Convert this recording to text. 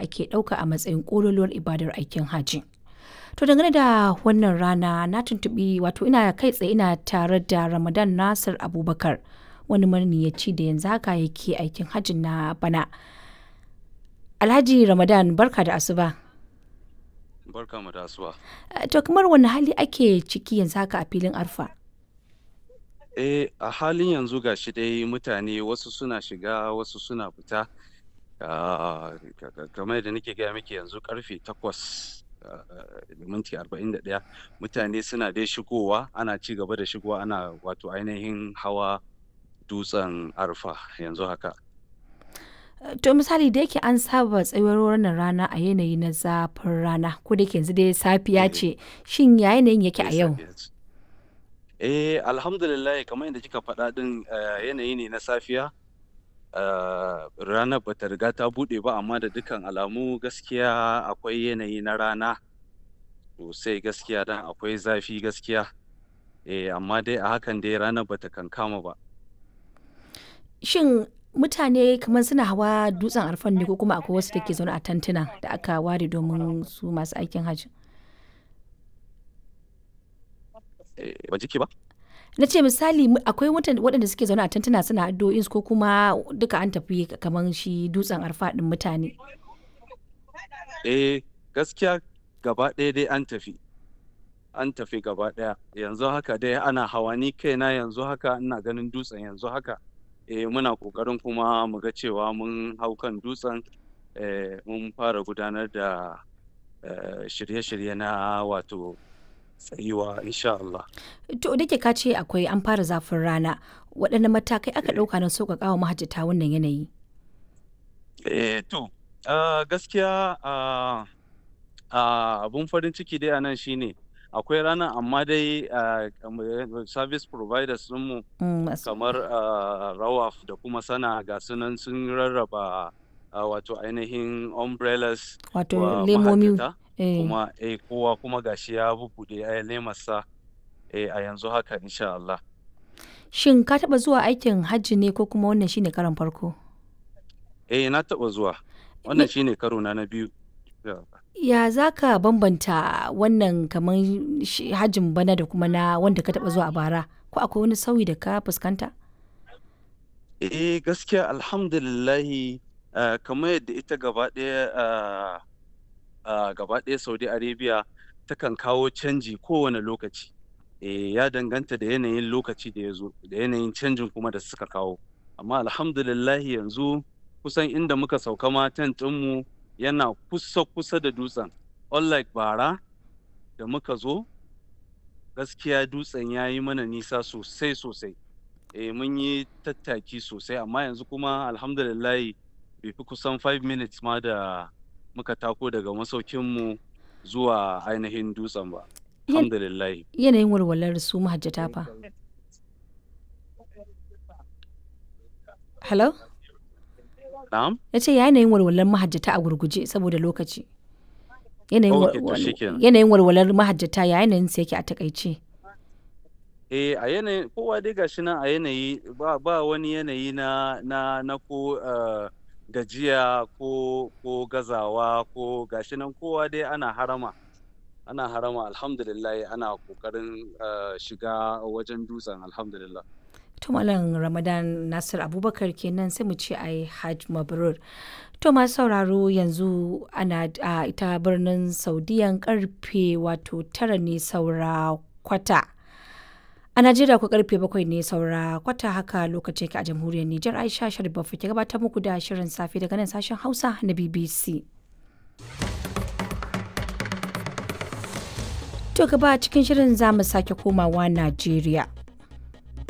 ake ɗauka a matsayin ƙololuwar ibadar aikin hajji. To dangane da wannan rana na tuntuɓi wato ina kai tsaye ina tare da Ramadan Nasir Abubakar wani maniyaci da yanzu haka yake aikin hajji na bana. Alhaji Ramadan barka da asuba. Barka mu da asuba. To kamar wani hali ake ciki yanzu haka a filin arfa? Eh a halin yanzu ga shi dai mutane wasu suna shiga wasu suna fita. Ah, kamar yadda nake gaya miki yanzu karfe takwas da minti arba'in da ɗaya mutane suna dai shigowa ana ci gaba da shigowa ana wato ainihin hawa dutsen arfa yanzu haka. To misali da yake an saba tsayuwar wannan rana a yanayi na zafin rana ko da yake yanzu dai safiya ce shin ya yanayin yake a yau? Eh alhamdulillah kamar yadda kika faɗa ɗin yanayi ne na safiya. Uh, ranar bata riga ta buɗe ba amma da dukkan alamu gaskiya akwai yanayi na rana sosai gaskiya dan akwai zafi gaskiya eh amma dai a hakan dai ranar bata kankama ba Shin mutane kamar suna hawa dutsen arfan ne ko kuma akwai wasu da ke zaune a tantuna da aka ware domin su masu aikin hajji? eh, ba jiki ba Na ce misali mu- akwai mutan- waɗanda suke zaune a tantuna suna addu'o'insu ko kuma duka an tafi kamar shi dutsen arfa ɗin mutane. eh gaskiya gaba ɗaya dai an tafi an tafi gaba ɗaya yanzu haka dai ana hawa ni kaina yanzu haka ina ganin dutsen yanzu haka eh muna ƙoƙarin kuma mu ga cewa mun hau kan dutsen eh, mun fara gudanar da eh, shirye-shirye na wato tsayuwa insha Allah. To da ke ka ce akwai an fara zafin rana waɗanne matakai aka ɗauka na sauƙaƙa wa mahajjata wannan yanayi? Eh to ah, gaskiya ah, ah, abun farin ciki dai a nan shine akwai ranar amma dai ah, kamar service providers ɗinmu Mm, masu- kamar ah, rawaf da kuma sana ga sunan sun rarraba ah, wato ainihin umbrellas Wato wa lemomi. mahajjata eh. kuma eh kowa kuma gashi ya bubbuɗe eh, lemarsa eh, a yanzu haka insha Allah. Shin ka taɓa zuwa aikin hajji ne ko kuma wannan shine karon farko? Eh na taɓa zuwa wannan shine karo na na biyu. Ya. Ya za ka bambanta wannan kamar shi- hajjin bana da kuma na wanda ka taɓa zuwa a bara? Ko akwai wani sauyi da ka fuskanta? Eh gaskiya alhamdulillahi ah, kamar yadda ita gaba ɗaya ah, ah, gaba ɗaya Saudi Arabia takan kawo canji kowane lokaci. Eh ya danganta da yanayin lokaci da ya zo da yanayin canjin kuma da suka kawo. Amma alhamdulillahi yanzu kusan inda muka sauka ma tent ɗinmu yana kusa kusa da dutsen. Unlike bara da muka zo gaskiya dutsen ya yi mana nisa sosai sosai. eh mun yi tattaki sosai amma yanzu kuma alhamdulillahi bai fi kusan 5 minutes ma da muka tako daga masaukinmu zuwa ainihin dutsen ba Yan- alhamdulillahi Yanayin walwalar su mahajjata fa. Hello? na'am Ya ce yanayin walwalar mahajjata a gurguje saboda lokaci. Yanayin Ok, to wal- shikenan. yanayin walwalar mahajjata ya yanayin sa yake a takaice. eh a yanayin kowa dai gashi nan a yanayi ba, ba wani yanayi na na na ko eh, gajiya ko ko gazawa ko gashi nan kowa dai ana harama ana harama alhamdulillah ana kokarin eh, shiga wajen dutsen alhamdulillah To Malam Ramadan Nasir Abubakar kenan sai mu ce ai Hajj Mabrur. To masu sauraro yanzu ana a ita birnin Saudiyan karfe wato tara ne saura kwata. A Najeriya ku karfe bakwai ne saura kwata haka lokaci ka a jamhuriyar Nijar Aisha Sharif Baffa ke gabatar muku da shirin safe daga nan sashen Hausa na BBC. To gaba cikin shirin za mu sake komawa Najeriya.